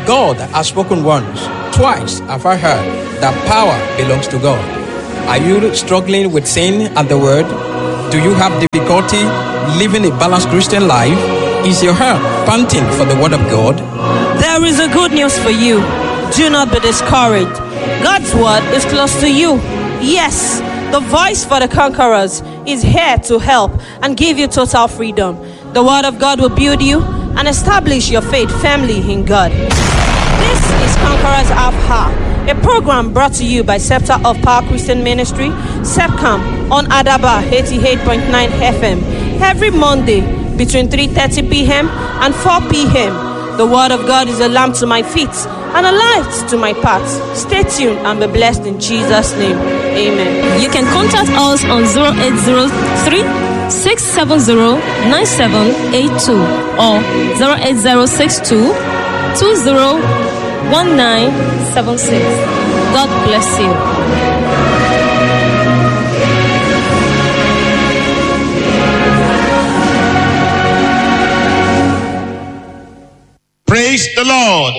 God has spoken once, twice have I heard that power belongs to God. Are you struggling with sin and the word? Do you have difficulty living a balanced Christian life? Is your heart panting for the word of God? There is a good news for you. Do not be discouraged. God's word is close to you. Yes, the voice for the conquerors is here to help and give you total freedom. The word of God will build you and establish your faith firmly in God. This is Conquerors Alpha, a program brought to you by Scepter of Power Christian Ministry, SEPCAM, on Adaba 88.9 FM, every Monday between 3.30 p.m. and 4 p.m. The word of God is a lamp to my feet and a light to my path. Stay tuned and be blessed in Jesus' name. Amen. You can contact us on 0803 670 9782 or 08062 201976. God bless you. Praise the Lord.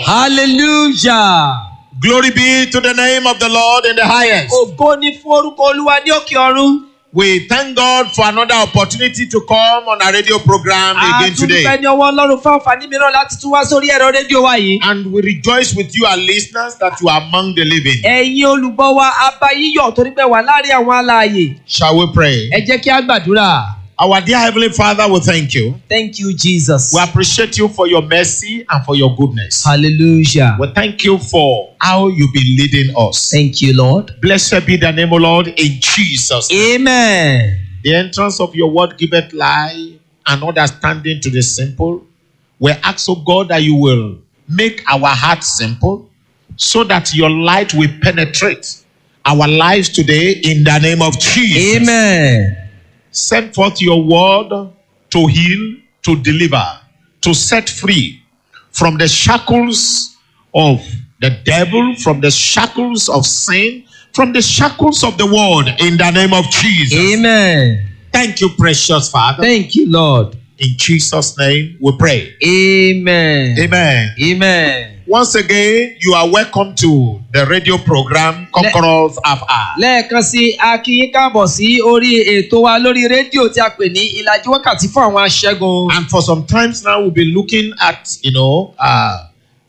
hallelujah. Glory be to the name of the Lord in the highest. ògo ni fún orúkọ olúwa ní òkè ọ̀run. We thank God for another opportunity to come on our radio program again today. àtúntúpẹ́ ní ọwọ́ ọlọ́run fún àǹfààní mìíràn láti tún wá sórí ẹ̀rọ rédíò wa yìí. And we rejoice with you, our listeners, that you are among the living. ẹ̀yin olùgbọ́ wa abá yíyọ̀ torí pé wà láàrin àwọn alààyè. Shall we pray? ẹ jẹ́ kí á gbàdúrà. Our dear Heavenly Father, we thank you. thank you jesus. We appreciate you for your mercy and for your goodness. hallelujah. We thank you for how you've been leading us. thank you lord. Blessed be the name, O Lord, in Jesus. name. amen. The entrance of your word giveth life and understanding to the simple. We ask, O God, that you will make our hearts simple so that your light will penetrate our lives today in the name of Jesus. amen. Send forth your word to heal, to deliver, to set free from the shackles of the devil, from the shackles of sin, from the shackles of the world in the name of Jesus. amen. Thank you, precious Father. thank you lord. In Jesus' name we pray. amen. Amen. amen. Once again, you are welcome to the radio program Conquerors of Art. lẹ́ẹ̀kan sí a kí yín káàbọ̀ sí orí ètò wa lórí rédíò tí a pè ní ìlàjì wákàtí fún àwọn aṣẹ́gun. And for some times now, we'll be looking at, you know, uh,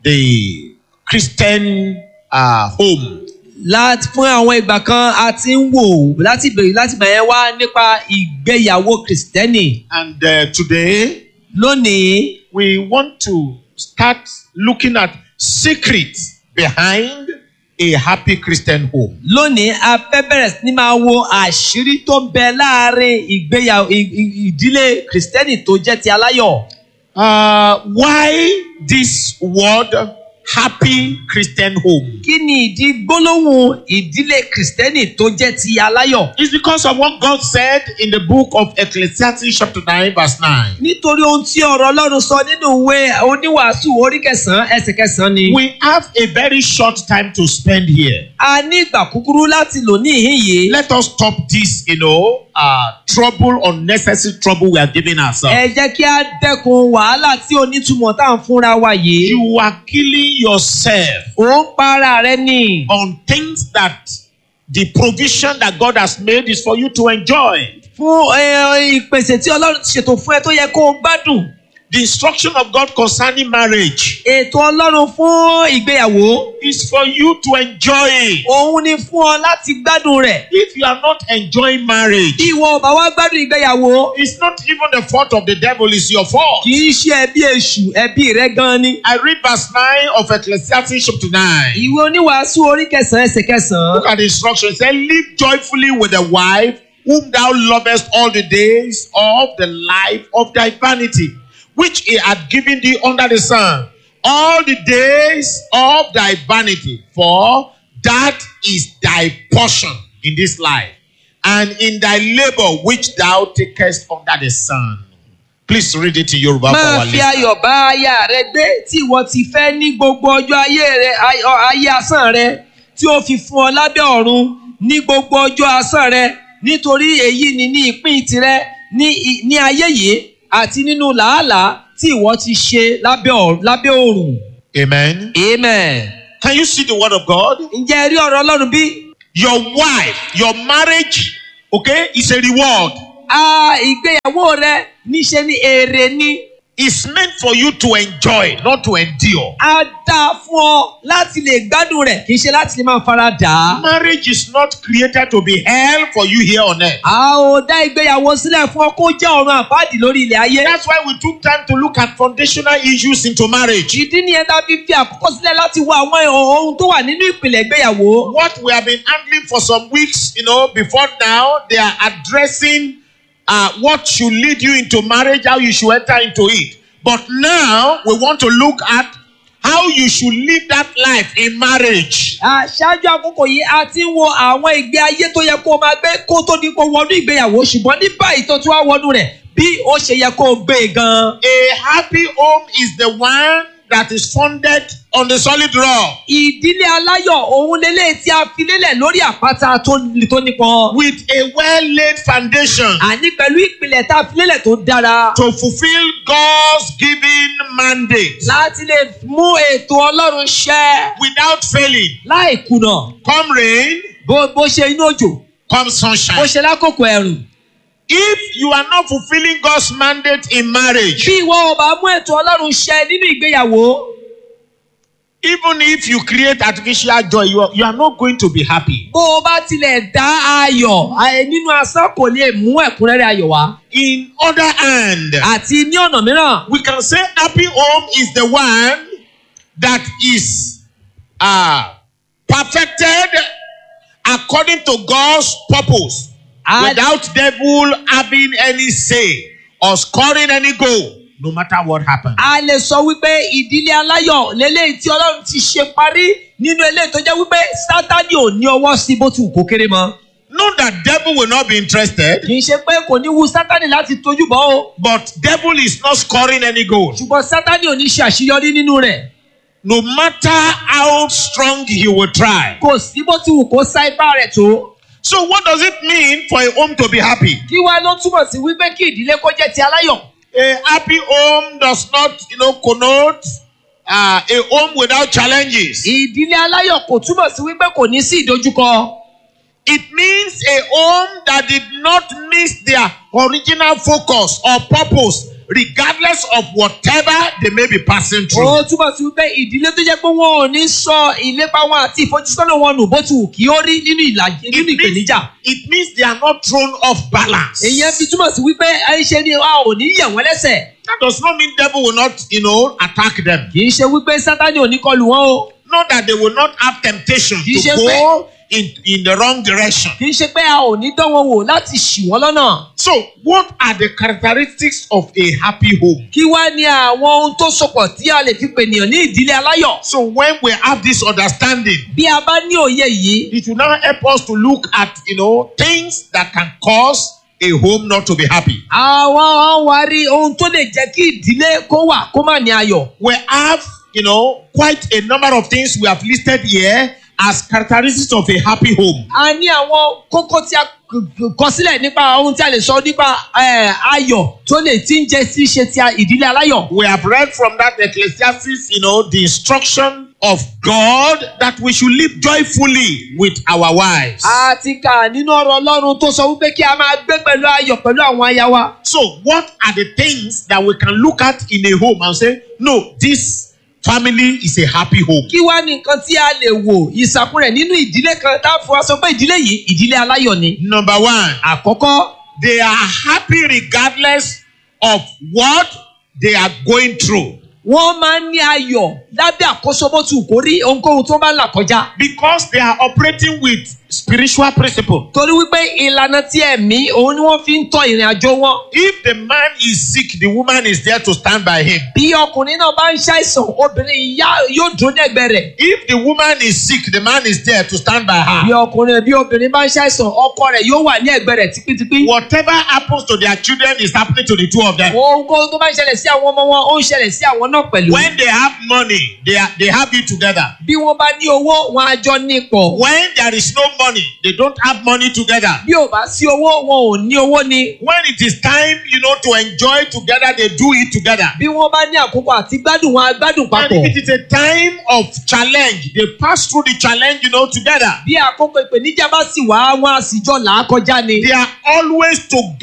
the Christian uh, home. láti fún àwọn ìgbà kan a ti ń wò láti bèrè láti bẹ̀rẹ̀ wá nípa ìgbéyàwó kìrìsìtẹ́nì. And uh, today, lónìí we want to start looking at secrets behind a happy Christian home. lónìí a fẹ́ bẹ̀rẹ̀ sí ní máa wo àṣírí tó ń bẹ láàrin ìgbéyàwó ì- ì- ìdílé kìrìsìtẹ́nì tó jẹ́ ti aláyọ̀. Uh, why this word happy Christian home? kí ni ìdí gbólóhùn ìdílé kìrìsìtẹ́nì tó jẹ́ ti aláyọ̀? It's because of what God said in the book of Ecclesiastes, chapter 9, verse 9. nítorí ohun tí ọ̀rọ̀ ọlọ́run sọ nínú ìwé oníwàásù orí kẹsàn-án ẹsẹ̀ kẹsàn-án ni. We have a very short time to spend here. a ní ìgbà kúkúrú láti lò ní ìhín yìí. Let us stop this, you know, uh, trouble, unnecessary trouble we are giving ourselves. ẹ jẹ́ kí a dẹ́kun wàhálà tí onítùmọ̀ tá à ń fúnra wa yìí. You are killing yourself ò ń para rẹ ni. on things that the provision that God has made is for you to enjoy. fún ẹ, ìpèsè tí ọlọ́run ti ṣètò fún ẹ tó yẹ kó o gbádùn. The instruction of God concerning marriage ètò ọlọ́run fún ìgbéyàwó. is for you to enjoy it. òun ni fún ọ láti gbádùn rẹ̀. If you are not enjoying marriage, bí ìwọ ò bá wá gbádùn ìgbéyàwó. it's not even the fault of the devil, it's your fault. kì í ṣe ẹbí èṣù ẹbí rẹ gan ni. I read verse 9 of Ecclesiastes chapter 9. ìwé oníwàásù orí kẹsàn-án ẹsẹ̀ kẹsàn-án. Look at the instruction. It says, Live joyfully with the wife whom thou lovest all the days of the life of thy vanity, which he had given thee under the sun, all the days of thy vanity, for that is thy portion in this life, and in thy labor which thou takest under the sun. Please read it in Yoruba for máa our fi listeners. ayọ̀ bá aya rẹ gbé tí ìwọ ti fẹ́ ní gbogbo ọjọ́ ayé rẹ ay- ọ- ayé asán rẹ tí ó fi fún ọ lábẹ́ ọ̀run ní gbogbo ọjọ́ asán rẹ nítorí èyí ni ní ìpín tirẹ̀ ní i- ní ayé yìí àti nínú làálàá tí ìwọ ti ṣe lábẹ́ ọ̀- lábẹ́ òrùn. Amen. amen. Can you see the word of God? ǹjẹ́ ẹ rí ọ̀rọ̀ ọlọ́run bí? Your wife, your marriage, okay, is a reward. a ìgbéyàwó rẹ níṣe ni èrè ni It's meant for you to enjoy, not to endure. a dá fún ọ láti lè gbádùn rẹ̀ kì í ṣe láti lè máa fara dà á. Marriage is not created to be hell for you here on earth. a ò dá ìgbéyàwó sílẹ̀ fún ọ kó jẹ́ ọ̀run àpáàdì lórí ilẹ̀ ayé. That's why we took time to look at foundational issues into marriage. ìdí nìyẹn tá a fi fi àkókò sílẹ̀ láti wo àwọn ohun tó wà nínú ìpìlẹ̀ ìgbéyàwó. What we have been handling for some weeks, you know, before now, they are addressing uh, what should lead you into marriage, how you should enter into it. But now we want to look at how you should live that life in marriage. À, ṣáájú àkókò yìí a ti ń wo àwọn ìgbé ayé tó yẹ kó o máa gbé kó tó di kó wọnú ìgbéyàwó ṣùgbọ́n ní báyìí tó tún wá wọnú rẹ̀ bí ó ṣe yẹ kó o gbé e gan. A happy home is the one that is funded on the solid rock ìdílé aláyọ̀ òun lélẹ̀ tí a fi lélẹ̀ lórí àpáta tó tó nípọn. with a well laid foundation àní pẹ̀lú ìpìlẹ̀ tá a fi lélẹ̀ tó dára. to fulfill God's given mandate láti lè mú ètò ọlọ́run ṣẹ without failing. láì kùnà Come rain, bó bó ṣe inú òjò come bó sunshine. ṣe lákòókò ẹ̀rùn. If you are not fulfilling God's mandate in marriage, bí ìwọ ò bá mú ètò ọlọ́run ṣẹ nínú ìgbéyàwó even if you create artificial joy, you are, you are not going to be happy. bó o bá tilẹ̀ dá ayọ̀ ayé nínú asán kò lè mú ẹ̀kúnrẹ́rẹ́ ayọ̀ wá. In other hand, àti ní ọ̀nà mìíràn we can say happy home is the one that is uh, perfected according to God's purpose a without devil having any say or scoring any goal, no matter what happens. a lè sọ wípé ìdílé aláyọ̀ lélẹ́yìí tí ọlọ́run ti ṣe parí nínú eléyìí tó jẹ́ wípé sátani ò ní ọwọ́ sí bó ti wù kó kéré mọ́. Not that devil will not be interested, kì í ṣe pé kò ní wu sátani láti tójú bọ́ o but devil is not scoring any goal. ṣùgbọ́n sátani ò ní ṣe àṣeyọrí nínú rẹ̀ No matter how strong he will try. kò sí bó ti wù kó sá ipá rẹ̀ tó. So what does it mean for a home to be happy? kí wá ló túmọ̀ sí wípé kí ìdílé kó jẹ́ ti aláyọ̀. A happy home does not, you know, connote uh, a home without challenges. ìdílé aláyọ̀ kò túmọ̀ sí wípé kò ní sí ìdojúkọ. It means a home that did not miss their original focus or purpose, regardless of whatever they may be passing through. ó túmọ̀ sí wípé ìdílé tó jẹ́ pé wọn ò ní sọ ìlépa wọn àti ìfojúsọ́nà wọn nù bó ti wù kí ó rí nínú ìlàjì It nínú means, ìpèníjà. it means they are not thrown off balance. èyí fi túmọ̀ sí wípé àìṣe ni a ò ní yẹ̀ wọ́n lẹ́sẹ̀. That does not mean devil will not, you know, attack them. kì í ṣe wípé sátani ò ní kọlù wọn o. Not that they will not have temptation Kì í to ṣe go in, in the wrong direction. kì í ṣe pé a ò ní dán wọn wò láti ṣì wọ́n lọ́nà. So, what are the characteristics of a happy home? kí wá ní àwọn ohun tó sopọ̀ tí a lè fi pènìyàn ní ìdílé aláyọ̀. So, when we have this understanding, bí a bá ní òye yìí it will now help us to look at, you know, things that can cause a home not to be happy. àwọn wa rí ohun tó lè jẹ́ kí ìdílé kó wà kó má ní ayọ̀. We have, you know, quite a number of things we have listed here as characteristics of a happy home. a ní àwọn kókó tí a k- kọ sílẹ̀ nípa ohun tí a lè sọ nípa eh, ayọ̀ tó lè tí ń jẹ́ sí ṣe ti a- ìdílé aláyọ̀. We have read from that Ecclesiastes, you know, the instruction of God that we should live joyfully with our wives. a ti kà nínú ọ̀rọ̀ ọlọ́run tó sọ wípé kí a máa gbé pẹ̀lú ayọ̀ pẹ̀lú àwọn aya wa. So, what are the things that we can look at in a home and say, no, this family is a happy home? kí wá ní nǹkan tí a lè wò ìsàkún rẹ̀ nínú ìdílé kan tá a fọ sọ pé ìdílé yìí ìdílé aláyọ̀ ni. Number one, àkọ́kọ́ they are happy regardless of what they are going through wọ́n máa ń ní ayọ̀ lábẹ́ àkóso bó ti wù kó rí ohunkóhun tó bá ń là kọjá. because they are operating with spiritual principle. torí wípé ìlànà tí ẹ̀mí òun ni wọ́n fi ń tọ́ ìrìn àjò wọn. If the man is sick, the woman is there to stand by him. bí ọkùnrin náà bá ń ṣàìsàn obìnrin ìyá yóò dúró dẹ́gbẹ́ rẹ̀. If the woman is sick, the man is there to stand by bí her. ọkùnrin bí obìnrin bá ń ṣàìsàn ọkọ rẹ̀ yóò wà ní ẹ̀gbẹ́ rẹ̀ tipítipí. Whatever happens to their children is happening to the two of them. ohunkóhun tó bá ń ṣẹlẹ̀ sí àwọn ọmọ wọn ó ń ṣẹlẹ̀ sí àwọn náà pẹ̀lú. When they have money, they, are, they have it together. bí wọ́n bá ní owó wọn á jọ ní pọ̀. When there is no money, they don't have money together. bí ò bá sí owó wọn ò ní owó ni When it is time, you know, to enjoy together, they do it together. bí wọ́n bá ní àkókò àti gbádùn wọn á gbádùn And papọ̀ if it is a time of challenge, they pass through the challenge, you know, together. bí àkókò ìpèníjà bá sì wá wọn á sì jọ là á kọjá ni They are always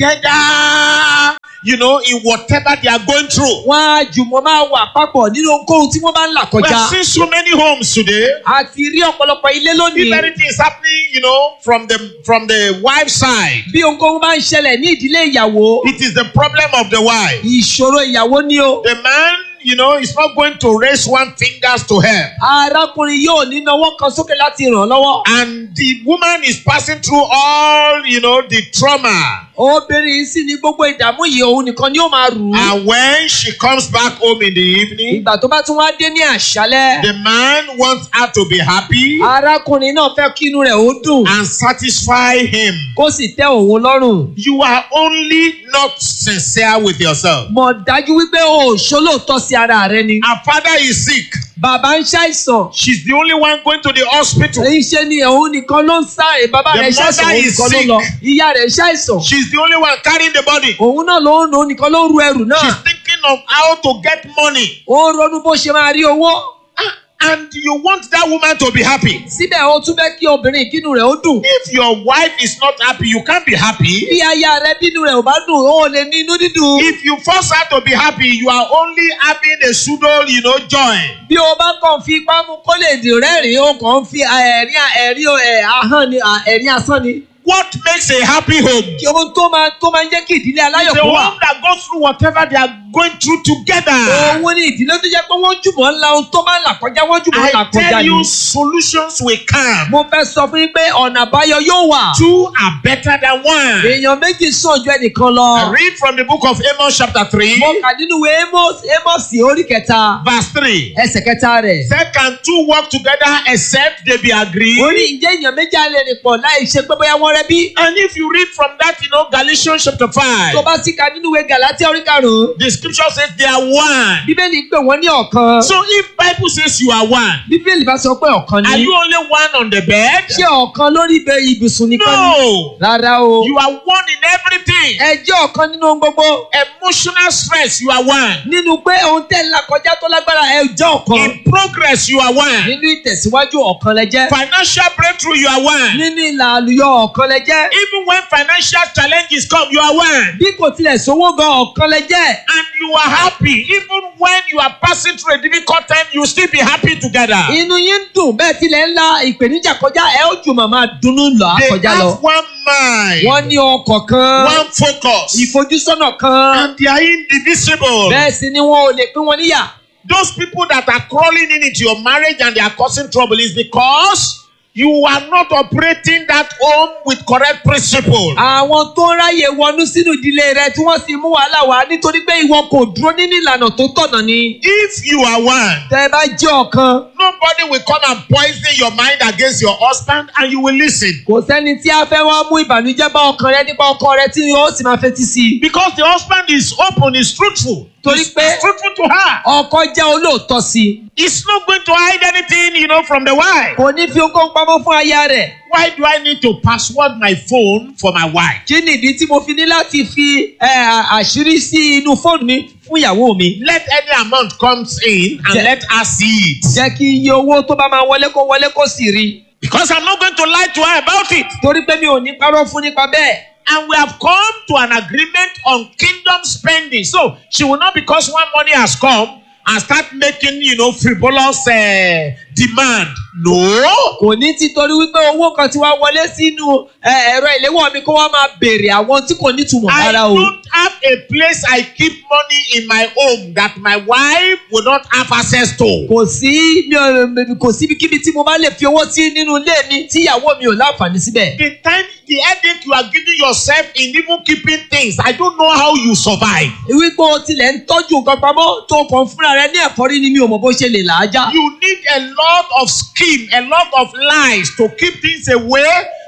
together, you know, in whatever they are going through. wọn á jùmọ̀ máa wà papọ̀ nínú ohunkóhun tí wọ́n bá ń là We kọjá have seen so many homes today. a ti rí ọ̀pọ̀lọpọ̀ ilé If lónìí anything is happening, you know, from the from the wife's side, bí ohunkóhun bá ń ṣẹlẹ̀ ní ìdílé ìyàwó it is the problem of the wife. ìṣòro ìyàwó ni o The man, you know, is not going to raise one fingers to help. arákùnrin yóò ní nawọ́ kan sókè láti ràn án lọ́wọ́ And the woman is passing through all, you know, the trauma. obìnrin sì ní gbogbo ìdààmú yìí òun nìkan ni ó máa rù ú And when she comes back home in the evening, ìgbà tó bá tún wá dé ní àṣálẹ́ the man wants her to be happy arákùnrin náà fẹ́ kí inú rẹ̀ ó dùn and satisfy him. kó sì tẹ́ òun lọ́rùn You are only not sincere with yourself. mọ̀ dájú wípé o ò ṣolóòótọ́ sí ara rẹ ni Her father is sick. bàbá ń ṣàìsàn She's the only one going to the hospital. èyí ṣe ni òun nìkan ló ń sáré bàbá The rẹ̀ ṣàìsàn mother òun is nìkan ló sick. lọ ìyá rẹ̀ ṣàìsàn She's the only one carrying the body. òun náà ló ń òun nìkan ló ń ru ẹrù náà She's thinking of how to get money. ó ń ronú bó ṣe máa rí owó Ah, And you want that woman to be happy. síbẹ̀ ó tún fẹ́ kí obìnrin ìkínú rẹ̀ ó dùn If your wife is not happy, you can't be happy. bí aya rẹ̀ bínú rẹ̀ ò bá dùn ó lè ní inú dídùn If you force her to be happy, you are only having a pseudo, you know, joy. bí o bá kàn fi ipá mú kó lè dì rẹ́rìn-ín ó kàn ń fi ẹ̀rín ẹ̀rín ẹ̀ ahọ́n ni à- ẹ̀rín asán ni What makes a happy home? kí ohun tó máa tó máa ń jẹ́ kí ìdílé aláyọ̀ The kó wà. home that goes through whatever they are going through together. òun ni ìdílé tó jẹ́ pé wọ́n jùmọ̀ ńlá ohun tó máa ń là kọjá wọ́n jùmọ̀ ń là I kọjá tell ni. you, solutions will come. mo fẹ́ sọ fún yín pé ọ̀nà àbáyọ yóò wà. Two are better than one. èèyàn méjì sàn ju ẹnìkan lọ. I read from the book of Amos, chapter 3, mo kà nínú ìwé Amos Amos orí kẹta verse 3. ẹsẹ̀ kẹta rẹ̀. Say, can two work together except they be agreed? ó ní ǹjẹ́ èèyàn méjì á lè rìn pọ̀ láì ṣe pé bóyá wọ́n rẹ́ bí. And if you read from that, you know, Galatians chapter 5, tó bá sì ka nínú ìwé Gàlátíà orí karùn-ún the scripture says they are one. bíbélì pè wọ́n ní ọ̀kan. So if Bible says you are one, bíbélì bá sọ pé ọ̀kan are ni. you only one on the bed? ṣé ọ̀kan lórí ibẹ̀ ibùsùn nìkan ni. No. rárá o. You are one in everything. ẹ jẹ́ ọ̀kan nínú ohun gbogbo. Emotional stress, you are one. nínú pé ohun tẹ́ ń là kọjá tó lágbára ẹ jẹ́ ọ̀kan. In progress, you are one. nínú ìtẹ̀síwájú ọ̀kan lẹ jẹ́. Financial breakthrough, you are one. nínú ìlà àlùyọ ọ̀kan lẹ jẹ́. Even when financial challenges come, you are one. bí kò tilẹ̀ sówó gan ọ̀kan lẹ jẹ́. And you are happy. Even when you are passing through a difficult time, you still be happy together. inú yín dùn bẹ́ẹ̀ tilẹ̀ ń la ìpèníjà kọjá ẹ ó jùmọ̀ máa dunnú lọ They àkọjá lọ. have one mind, wọ́n ní ọkọ̀ kan one focus, ìfojúsọ́nà kan and they are indivisible. bẹ́ẹ̀ sì ni wọn ò lè pín wọn níyà. Those people that are crawling in into your marriage and they are causing trouble is because you are not operating that home with correct principle. àwọn tó ń ráyè wọnú sínú ìdílé rẹ tí wọ́n sì mú wàhálà wá nítorí pé ìwọ kò dúró nínú ìlànà tó tọ̀nà ni. If you are one, tẹ́ ẹ bá jẹ́ ọ̀kan nobody will come and poison your mind against your husband and you will listen. kò sẹ́ni tí a fẹ́ wá mú ìbànújẹ́ bá ọkàn rẹ nípa ọkọ rẹ tí yóò sì máa fetí sí i. Because the husband is open, is truthful. Torí He's, pé- he's truthful to her. ọkọ jẹ́ olóòótọ́ sí i. He's not going to hide anything, you know, from the wife. kò ní fi ohunkóhun pamọ́ fún aya rẹ̀. Why do I need to password my phone for my wife? kí nìdí tí mo fi ní láti fi ẹ, à- àṣírí sí inú fóònù mi fún ìyàwó mi. Let any amount comes in and Yeah. let her see it. jẹ́ kí iye owó tó bá máa wọlé kó wọlé kó sì rí i. Because I'm not going to lie to her about it. torí pé mi ò ní parọ́ fún nípa bẹ́ẹ̀. And we have come to an agreement on kingdom spending. So she will not, because one money has come, and start making, you know, frivolous uh, demand. No. kò ní ti torí wípé owó kan ti wá wọlé sínú ẹ, ẹ̀rọ ìléwọ́ mi kó wá máa béèrè àwọn tí kò nítumọ̀ I rárá o. don't have a place I keep money in my home that my wife will not have access to. kò sí mi ò kò síbikíbi tí mo bá lè fi owó sí nínú ilé mi tí ìyàwó mi ò láǹfààní síbẹ̀. The time, the headache you are giving yourself in even keeping things, I don't know how you survive. wípé o tilẹ̀ ń tọ́jú nǹkan pamọ́ tó kàn fúnra rẹ ní ẹ̀fọ́rí ni mi ò mọ̀ bó ṣe lè làájá. You need a lot of scheme, a lot of lies to keep things away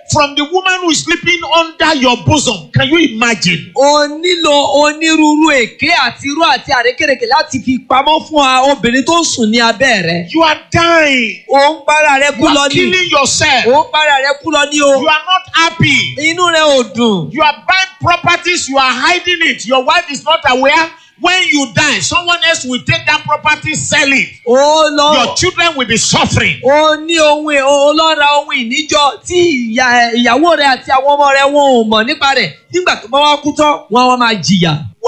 from the woman who is sleeping under your bosom. Can you imagine? o nílò onírúurú èké àti irú àti àrékèrèké láti fi pamọ́ fún a obìnrin tó ń sùn ní abẹ́ rẹ̀. You are dying. o ń para rẹ kú You lọ are ní. killing yourself. o ń para rẹ kú lọ ní o. You are not happy. inú rẹ ò dùn. You are buying properties, you are hiding it. Your wife is not aware. When you die, someone else will take that property, sell it. o lọ. Your children will be suffering. o ní ohun è- o lọ ra ohun ìníjọ tí ìyá- ìyàwó rẹ àti àwọn ọmọ rẹ wọn ò mọ̀ nípa rẹ̀ nígbà tó bá wá kú tán wọn á wá máa jìyà.